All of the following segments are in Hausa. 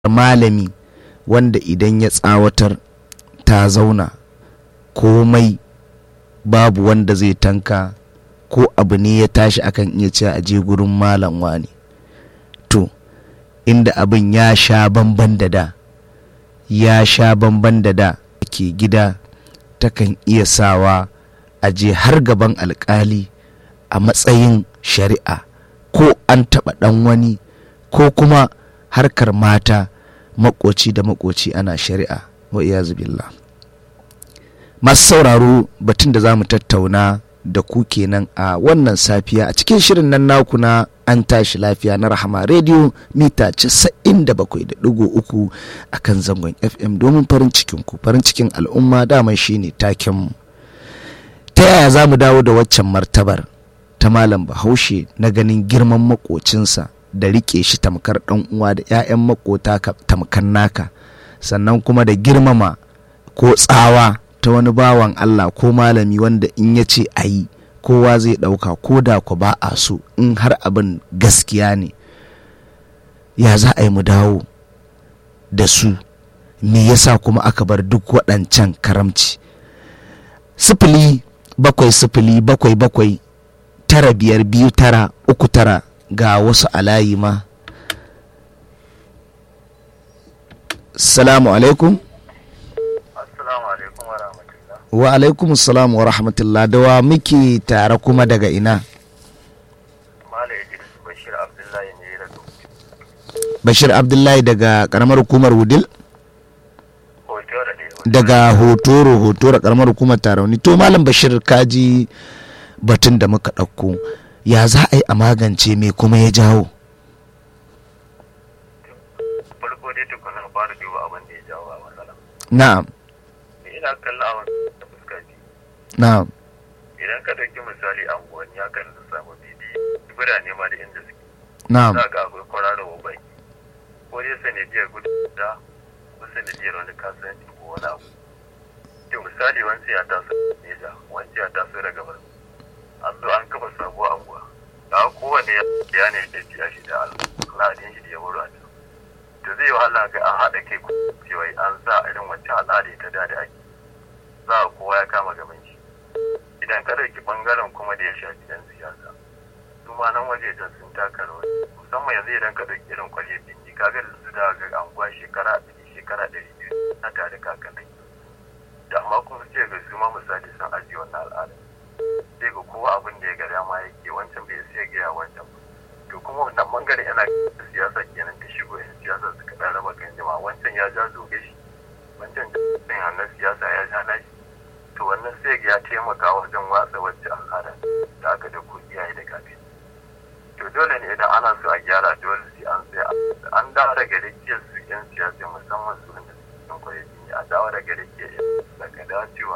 malami wanda idan ya tsawatar ta zauna komai babu wanda zai tanka ko abu ne ya tashi akan iya cewa a je gurin malam wani to inda abin ya sha bamban da da ya sha bamban da da ke gida takan iya sawa a je har gaban alkali a matsayin shari'a ko an taɓa ɗan wani ko kuma harkar mata makoci da makoci ana shari'a wa billah masu sauraro batun da za mu tattauna da ku kenan a wannan safiya a cikin shirin nan naku na an tashi lafiya na rahama rediyo mita 97.3 a kan zangon fm domin farin cikinku farin cikin al'umma daman shine takenmu ta yaya za mu dawo da waccan martabar ta malam bahaushe na ganin girman makocinsa da rike shi tamkar ɗan uwa da 'ya'yan makota tamkar naka sannan kuma da girmama ko tsawa ta wani bawan Allah ko malami wanda in ya ce a yi kowa zai ɗauka ko da ku ba a so in har abin gaskiya ne ya za a yi mu dawo da su me yasa kuma aka bar duk waɗancan karamci sifili bakwai sifili bakwai bakwai tara biyar biyu tara uku tara ga wasu alayi ma salamu alaikum Assalamu alaikum wa rahmatullah. wa alaikum salam wa rahmatullah da wa muke tare kuma daga ina Mala Idris Bashir Abdullahi ne ya rasu. bashir abdullahi daga karamar hukumar wudil Hoto da ɗaya. daga hotoro hotoro karamar hukumar tarauni to malam bashir kaji batun da muka ɗauko ya za a yi a magance me kuma ya jawo Farko dai tukunan fara duba abin da ya jawo a matsala. na'am Ni ina kallon abin da fuska biyu. na'am Idan ka ɗauki misali anguwanni ya kan samu bibi birane ma da inda suke. na'am Za ga akwai kwararrawa baki. Ko dai sanadiyar gudu da ko sanadiyar wani kasuwanci ko wani abu. To misali wancan ya taso Neja, wancan ya taso daga Borno. An zo an kafa sabuwar anguwa. Ga kowane ya ne da biya shi da al'adun shi da ya wuri a can. To zai wahala ga an haɗa kai cewa an sa irin wancan al'ada ta da da ake. Za a kowa ya kama gaban shi. Idan ka ɗauki ɓangaren kuma da ya shafi 'yan siyasa. su ma nan wajejen sun taka rawa musamman yanzu idan ka ɗauki irin kwalye bindi ka ga da su da ga anguwa shekara ɗari shekara ɗari biyu na tare kakanai da amma kuma sai ga su ma misali sun ajiye wannan al'ada sai ga kowa abin da ya ga dama yake wancan bai sai gaya wancan ba to kuma wannan bangare yana da siyasa kenan ta shigo yan siyasa suka ɗan raba kan jama'a wancan ya ja zoge shi wancan da hannun siyasa ya ja nashi to wannan sai ga ya taimaka wajen watsa wacce al'ada da aka da ku iyaye da kafin to dole ne idan ana so a gyara dole sai an sai an dawo daga rikiyar su yan siyasa musamman su wanda sun kwaye jini a dawo daga rikiyar daga dacewa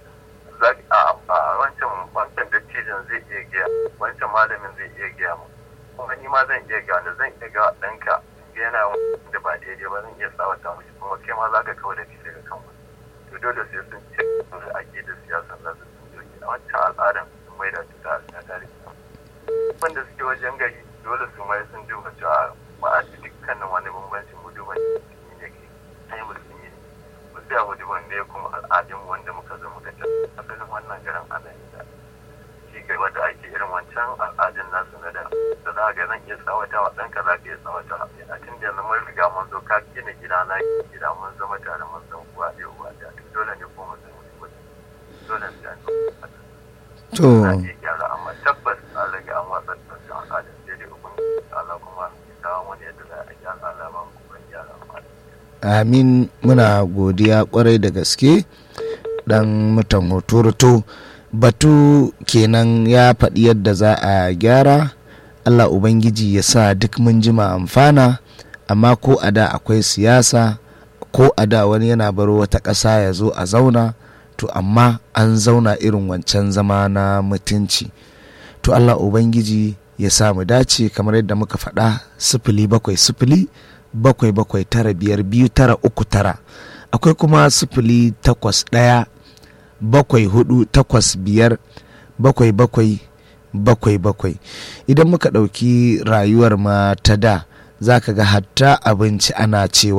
za a a wancan wancan dattijan zai iya gaya wancan malamin zai iya gaya mu kuma ni ma zan iya gaya zan iya ga ɗanka yana da ba daidai ba zan iya tsawata mushi kuma kai ma za ka kawo da kai daga kan wani to dole sai sun ce da ake da siyasa za su sun doki a wancan al'adan sun maida ta ta tarihi wanda suke wajen gari dole su mai sun duba cewa ba a ci dukkanin wani bambancin mu duba musulmi ne ke ai musulmi ne mu sai mu duba ne kuma al'adun wanda muka zo muka ci asalin wannan garin ana yi da ci gaba da ake irin wancan al'adun nasu na da da za ga zan iya tsawata wa ɗanka za ka iya tsawata a tun da yanzu mun riga mun zo ka gina gida na gida mun zama tare mun san uwa ɗaya uwa ɗaya to dole ne ko mun san mutum dole ne da to na iya gyara amma tabbas an rage an watsa da su al'adun sai dai ukun Allah kuma ya kawo wani yadda za a gyara Allah ba mu kuma gyara amma amin muna godiya kwarai da gaske dan mutan hoto batu kenan ya faɗi yadda za a gyara allah ubangiji ya sa duk mun jima amfana amma ko a da akwai siyasa ko a da wani yana baro wata ƙasa ya zo a zauna to amma an zauna irin wancan zama na mutunci to allah ubangiji ya sa mu dace kamar yadda muka faɗa sifili bakwai sifili bakwai bakwai tara biyar biyu tara uku tara akwai kuma sifili takwas ɗaya bakwai hudu takwas biyar bakwai bakwai bakwai bakwai idan muka ɗauki rayuwar ma ta da za ka ga hatta abinci ana cewa